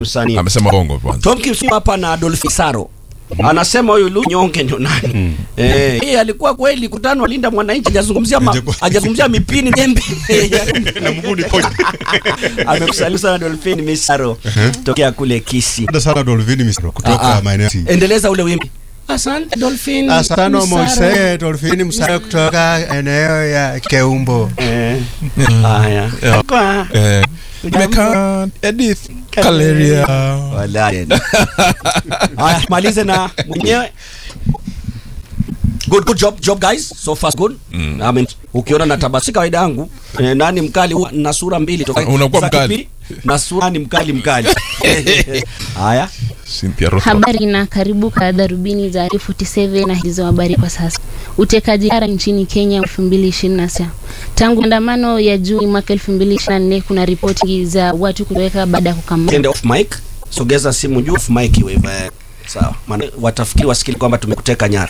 msanii amesema bongo kwanza. Tom Kimsi hapa na Adolf Saro anasema huyu Lu Nyonge ndio nani? Eh, yeye alikuwa kweli kutano Linda Mwananchi hajazungumzia ma- Hajakuwa- hajazungumzia mipini jembe. na mguu ni koji. Amekusalimu sana Dolphin Misaro tokea kule Kisi. Asante sana Dolphini Misro Ah, kutoka ah. maeneo ya Endeleza ule wimbo. Asante Dolphin. Asante Misaro. Moise Dolphini Msaro kutoka eneo ya Keumbo. Eh. Haya. Yeah. Kwa Eh, Mekan, Edith, Kaleria. Wallahi. Haya, malize na mwenyewe. Good, good job, job guys. So far so good. I mean, ukiona na tabasi kawaida yangu eh, nani mkali huwa na sura mbili toka Unakuwa za mkali. kipindi, na sura ni mkali mkali. Haya. Cynthia Rothrock. Habari na karibu kwa darubini za R47 na hizo habari kwa sasa. Utekaji nyara nchini Kenya 2026. Tangu maandamano ya Juni mwaka 2024 kuna ripoti za watu kutoweka baada ya kukamatwa. Tende off mic. Sogeza simu juu off mic iwe hivyo. eh. Sawa. Maana watafikiri wasikili kwamba tumekuteka nyara.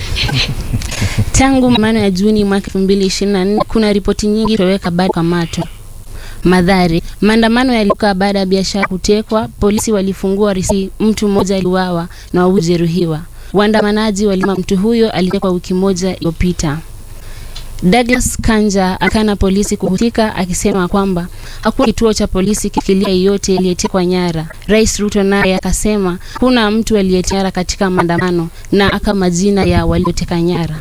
Tangu maandamano ya Juni mwaka 2024 kuna ripoti nyingi kutoweka baada ya kukamatwa. Madhari, maandamano yalikuwa baada ya biashara kutekwa, polisi walifungua risasi, mtu mmoja aliuawa na wawili kujeruhiwa. Waandamanaji walisema mtu huyo alitekwa wiki moja iliyopita. Douglas Kanja akana polisi kuhusika akisema kwamba hakuna kituo cha polisi kikilia yeyote aliyetekwa nyara. Rais Ruto naye akasema kuna mtu aliyetekwa nyara katika maandamano na aka majina ya walioteka nyara.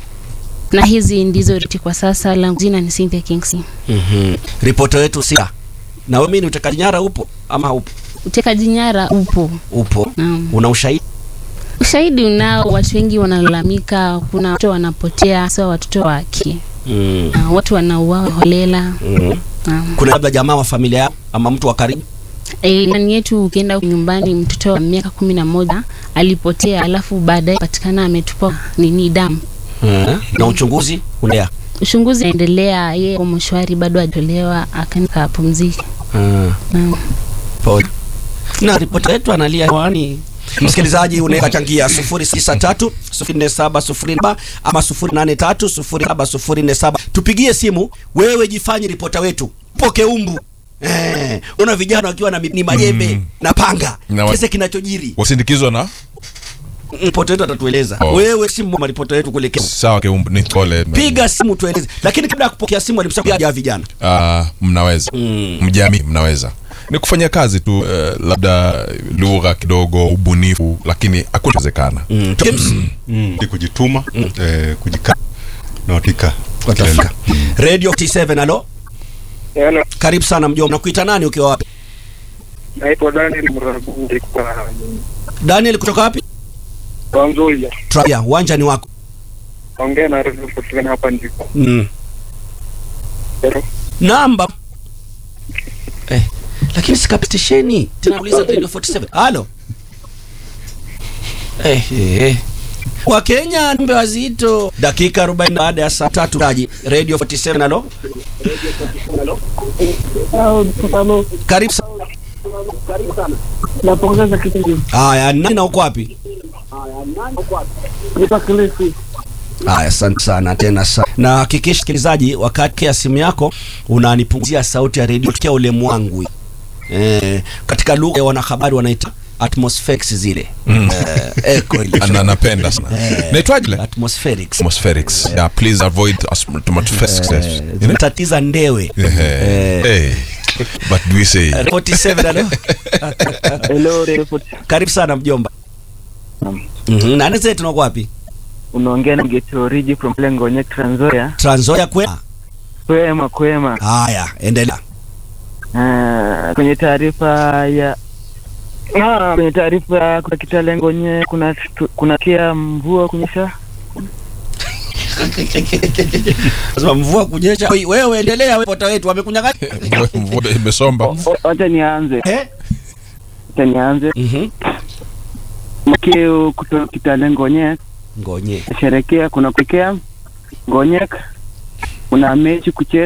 Na hizi ndizo ripoti kwa sasa. Langu jina ni Cynthia Kingsley. Mhm. Ripoti wetu sia. Na wewe mimi ni utekaji nyara upo ama haupo? Utekaji nyara upo. Upo. Naam. Una ushahidi? Ushahidi unao, watu wengi wanalalamika, kuna watoto wanapotea, hasa watoto wa kike. Mm. Na watu wanauawa holela. Mhm. Naam. Kuna labda jamaa wa familia yako ama mtu wa karibu? E, ndani yetu ukienda nyumbani, mtoto wa miaka kumi na moja alipotea, alafu baadaye patikana ametupwa nini damu. Na uchunguzi unaendelea. Uchunguzi unaendelea, yeye kwa mshwari bado hajatolewa, akaenda kapumzika. Naam. Pole. Na ripoti yetu analia hewani. Msikilizaji unaweza changia 063 047 ama 083 07047. Tupigie simu, wewe jifanye ripota wetu. Poke umbu. Eh, una vijana wakiwa na mi- ni majembe Mm. na panga. Na wa- Kese kinachojiri. Wasindikizwa na Ripota wetu atatueleza. Oh. Wewe simu wa ripota wetu kule Kenya. sawa keumbu ni pole. Piga simu tueleze. Lakini kabla ya kupokea simu alimsema ya vijana. Ah, mnaweza Mm. mjamii mnaweza ni kufanya kazi tu eh, labda lugha kidogo ubunifu lakini hakunawezekana Mm. James, Mm. Ni kujituma, eh, kujika na hakika watafika. Radio T7 alo. Hello, Karibu sana mjomba. Nakuita nani ukiwa wapi? naitwa Daniel Muragundi kwa Daniel kutoka wapi? kwa Nzoia. Trabia, uwanja ni wako. Ongea na Radio 47 hapa ndipo. Mm. Hello. Namba. Eh, lakini sikapitisheni. Tena uliza Radio 47. Halo. Eh, eh. eh. Wakenya mbe wazito. Dakika 40 baada ya saa tatu taji. Radio 47 alo. Karibu sana. Napongeza kipindi. Haya, nani na uko wapi? Nipa kilisi. Haya, asante sana tena sana. Na hakikisha msikilizaji, wakati ya simu yako unanipunguzia sauti ya redio tukia ule mwangu. Eh, katika lugha ya wanahabari wanaita atmospherics zile. Mm. Eh, echo ile. Ana- napenda sana naitwaje le Atmospherics. atmospherics yeah please avoid atmospherics Eh, zinatatiza ndewe. Eh, hey but do we say 47 alo. Hello, Radio 47. Karibu sana mjomba. Naam. Mhm. Nani zetu nako wapi? Unaongea na Geto Origi from Lengo Nye Trans Nzoia. Trans Nzoia kwema. Kwema kwema. Haya, endelea. Ah, kwenye taarifa ya Ah, kwenye taarifa kuna Kitalengo Nye kuna kuna kia mvua kunyesha. Sasa mvua kunyesha. Oi, Wewe endelea wewe pota wetu wamekunyang'anya. mvua imesomba O- Wacha nianze. Eh? Wacha nianze. Mhm. Mkeo kutoka Kitalengo Nye Ngonye. sherekea kuna kuekea Ngonyek kuna mechi kucheza